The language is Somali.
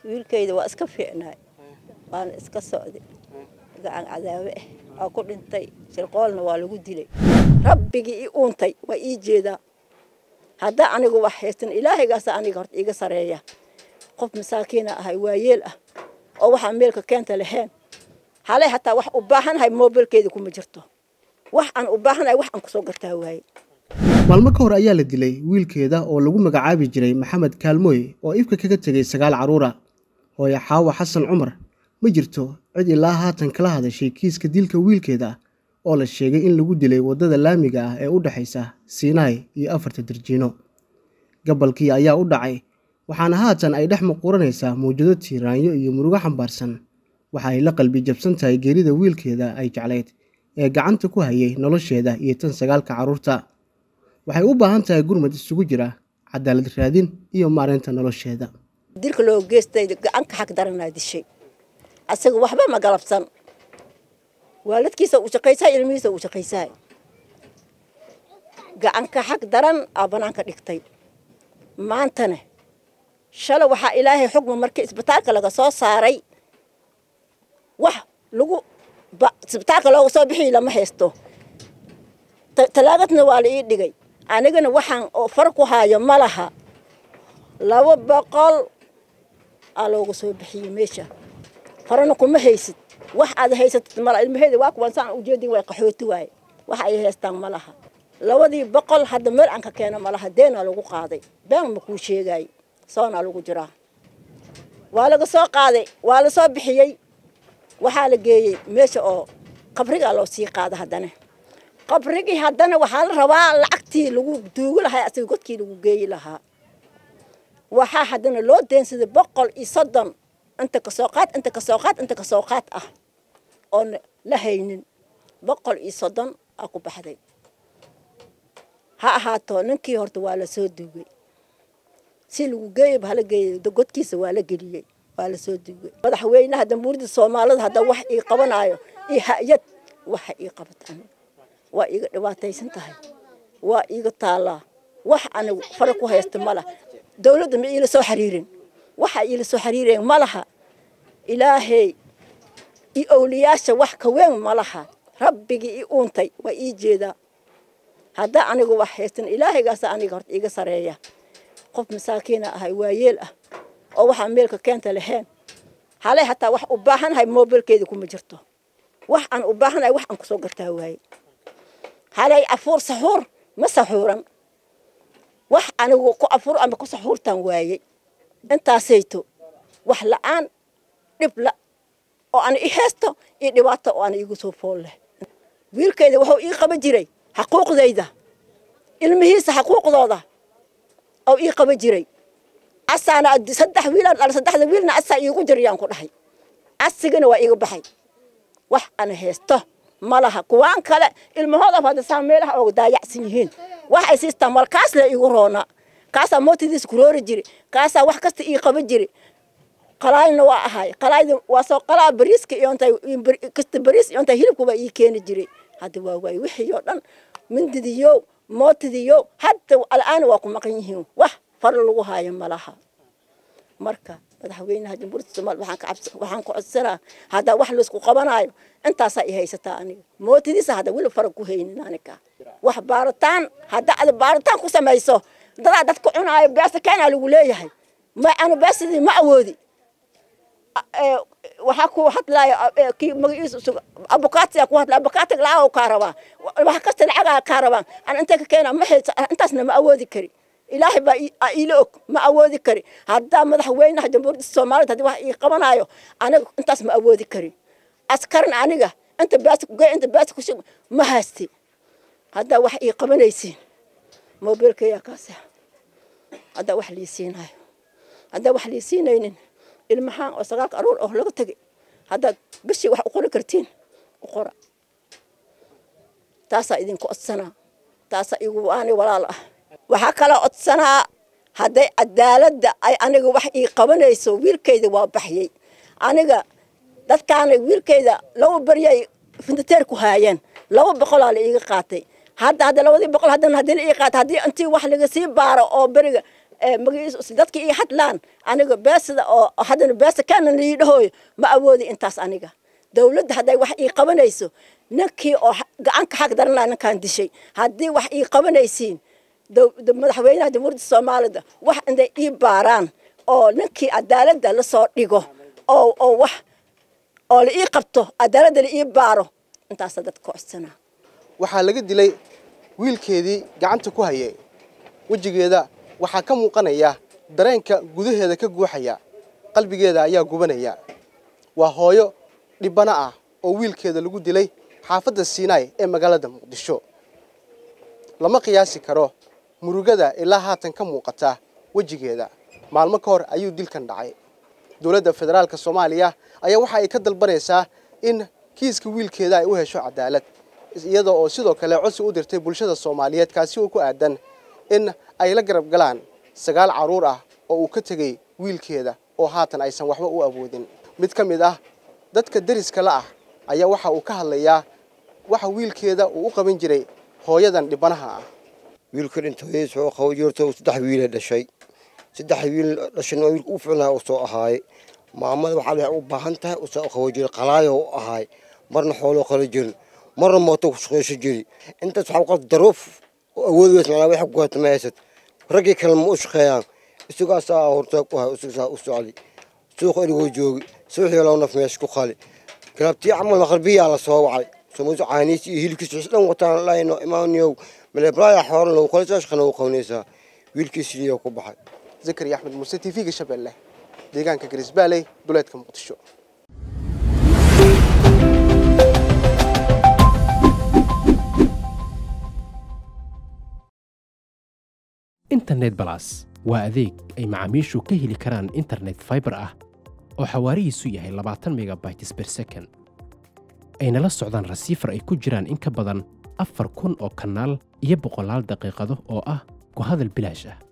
wiilkayda waa iska fiicnaay waana iska socday gacan cadaabe ah waa ku dhintay shirqoolna waa lagu dilay rabbigii i uuntay waa ii jeedaa haddaa anigu wax haysan ilaahaygaasa aniga horta iiga sareeya qof masaakiina ahay waayeel ah oo waxaan meelka keenta lahayn halay hataa wax u baahanhay moobilkeeda kuma jirto wax aan u baahanahay wax aan kusoo gartaa waaye maalmo ka hor ayaa la dilay wiilkeeda oo lagu magacaabi jiray maxamed kaalmooy oo ifka kaga tegay sagaal carruura hooye xaawa xasan cumar ma jirto cid ilaa haatan kala hadashay kiiska dilka wiilkeeda oo la sheegay in lagu dilay waddada laamiga ah ee u dhexaysa siinaay iyo afarta darjiino gabalkii ayaa u dhacay waxaana haatan ay dhex muquuranaysaa mawjado tiiraanyo iyo murugo xambaarsan waxa ay la qalbi jabsan tahay geerida wiilkeeda ay jeclayd ee gacanta ku hayay nolosheeda iyo tan sagaalka carruurta waxay u baahan tahay gurmad isugu jira cadaalad raadin iyo maareynta nolosheeda dilka loo geystay gacanka xag daranaa dishay asaga waxba ma galabsan waaladkiisa uu shaqaysahay ilmihiisa uu shaqaysahay gacanka xag daran aa banaanka dhigtay maantana shalay waxaa ilaahay xugma markii isbitaalka laga soo saaray wax lagu isbitaalka looga soo bixiy lama haysto talaagadna waa la ii dhigay anigana waxaan oo far ku haayo ma laha laba boqol aa looga soo bixiyey meesha farana kuma haysid wax aad haysatid mala ilmaheeda waa kuwan saan ujeedin way qaxooti waaye wax ay haystaan ma laha labadii boqol hadda meel aan ka keeno ma laha deenaa lagu qaaday been ma kuu sheegaay soonaa lagu jiraa waa laga soo qaaday waa la soo bixiyey waxaa la geeyey meesha oo qabrigaa loo sii qaada haddana qabrigii haddana waxaa la rabaa lacagtii lagu duugi lahaa asiga godkii lagu geeyi lahaa waxaa haddana loo deensaday boqol iyo soddon inta kasoo qaad inta kasoo qaad inta kasoo qaad ah oon la haynin boqol iyo soddon aa ku baxday ha ahaato ninkii horta waa la soo duugay si lagu geeyaba hala geeyay godkiisa waa la geliyey waa la soo duugay madaxweynaha jamhuuriyadda soomaalida hadda wax ii qabanaayo iyo hay-ad waxa ii qabata waa iiga dhibaataysan tahay waa iiga taallaa wax anigu fara ku haysta ma laha dawladda ma iila soo xiriirin waxa iila soo xiriireen ma laha ilaahay iyo owliyaasha wax ka weyn ma laha rabbigii i uuntay waa ii jeedaa haddaa anigu wax haystan ilaahaygaasa aniga horta iiga sareeya qof masaakiina ahay waayeel ah oo waxaan meelka keenta lahayn halay hataa wax u baahanhay moobilkeeda kuma jirto wax aan u baahanahay wax aan kusoo gartaa waaye halay afuur saxuur ma saxuuran wax anigu ku afuur ama ku saxuurtaan waaye intaasayto wax la-aan dhib la oo aan i haysto iyo dhibaato oo aan iigu soo fool leh wiilkayda wuxuu ii qaban jiray xaquuqdayda ilmihiisa xaquuqdooda oo ii qaban jiray asaana saddex wiilaan dhala saddexda wiilna asaa iigu jirayaan ku dhahay asigana waa iiga baxay wax aan haysto ma laha kuwaan kale ilmahoodaba hadda saa meelaha ooga daayacsan yihiin wax ay siistaan mal kaas le iigu roonaa kaasaa mootidiisa kuroori jiri kaasaa wax kasta ii qaban jiri qalaalna waa ahay qalaayda waa soo qalaa bariiska iyo intay kasta bariis iyo intay hilibkuba ii keeni jiray hadda waa waay wixii oo dhan mindidiyo mootidiyo hadda al'aana waa ku maqan yihiin wax far lagu haayo ma laha marka madaxweynaha jamhuuriyadda soomaaliya waxaan ka cabs waxaan ku codsanaa haddaa wax laysku qabanaayo intaasaa i haysataa aniga mootidiisa hadda weli fara ku haynin aniga wax baaritaan hadda ada baaritaan ku samayso dadaa dadka cunaayo beesa keenaa lagu leeyahay ma anu beesadii ma awoodi waxaa ku hadlaayo kii magaciisa usug abukaatiyaa ku hadlaya abukaatiga lacag kaa rabaa wax kasta lacagaa kaa rabaa an intay ka keenaa ma haysa intaasna ma awoodi kari ilaahay baa iila og ma awoodi kari haddaa madaxweynaha jamhuuriyadda soomaalida haddii wax ii qabanaayo aniga intaas ma awoodi kari askarin aniga inta baasi kugey inta baasi kushig ma haysti haddaa wax ii qabanaysiin moobilkayaa kaasa haddaa wax lii siinayo haddaa wax lii siinaynin ilmahaan oo sagaalka aruur oo laga tegay haddaad bishii wax u qori kartiin u qora taasaa idinku codsanaa taasaa igu waani walaal ah waxaa kaloo codsanaa hadday cadaaladda ay aniga wax ii qabanayso wiilkayda waa baxyey aniga dadkaana wiilkayda laba beryay findateer ku haayeen laba boqolaa la iiga qaatay hadda hadda labadii boqol haddana haddii la ii qaatay haddii intii wax laga sii baaro oo beriga magiis dadka ii hadlaan aniga beesada oo haddana beesa kana lii dhahooyo ma awoodi intaas aniga dawladda hadday wax ii qabanayso ninkii oo gacanka xag daran laha ninkaan dishay haddii wax ii qabanaysiin madaxweynaha jamhuuriyadda soomaalida wax inday ii baaraan oo ninkii cadaaladda lasoo dhigo oo oo wax oo la ii qabto cadaaladda la ii baaro intaasa dadka codsanaa waxaa laga dilay wiilkeedii gacanta ku hayay wejigeeda waxaa ka muuqanaya dareenka gudaheeda ka guuxaya qalbigeeda ayaa gubanaya waa hooyo dhibano ah oo wiilkeeda lagu dilay xaafadda siinaay ee magaalada muqdisho lama qiyaasi karo murugada ilaa haatan ka muuqata wejigeeda maalmo ka hor ayuu dilkan dhacay dowladda federaalka soomaaliya ayaa waxa ay ka dalbanaysaa in kiiska wiilkeeda ay u hesho cadaalad iyada oo sidoo kale codsi u dirtay bulshada soomaaliyeed kaasi oo ku aadan in ay la garab galaan sagaal carruur ah oo uu ka tegey wiilkeeda oo haatan aysan waxba u awoodin mid ka mid ah dadka deriska la ah ayaa waxa uu ka hadlayaa waxa wiilkeeda uu u qaban jiray hooyadan dhibanaha ah wiilka dhinta hooyadiis wuxuu qabo jirto saddex wiila dhashay saddex wiil dhashayna wiilka u ficnaa uu soo ahaaye maamada waxaa waxay u baahan tahay uu soo qabo jira qalaayo u ahaay marna xooloo qalo jirin marna mooto ku shaqayso jiri intaas waxaa qofta daruuf oo awood weys macnaa wax ku gaata ma haysad raggii kale ma u shaqeeyaan isagaasaa hortaa ku hay isagaasaa u socdi suuqa inigoo joogi suuxii loo naf meesha ku qali galabtii camal maqarbiyaa la soo wacay somuusu caaniis iyo hilibkiis wixii dhan wataan layno imaaniyow malebraaya xooran lagu qala soo shaqana u qabanaysaa wiilkiisiniyo ku baxay zakariya axmed muuse t v-ga shabeelle deegaanka garisbaaley duleedka muqdisho internet balas waa adeeg ay macaamiishu ka heli karaan internet faibar ah oo xawaarihiisu yahay labaatan megabytes ber second ayna la socdaan rasiifar ay ku jiraan in ka badan afar kun oo kanaal iyo boqolaal daqiiqado oo ah ku hadal bilaash ah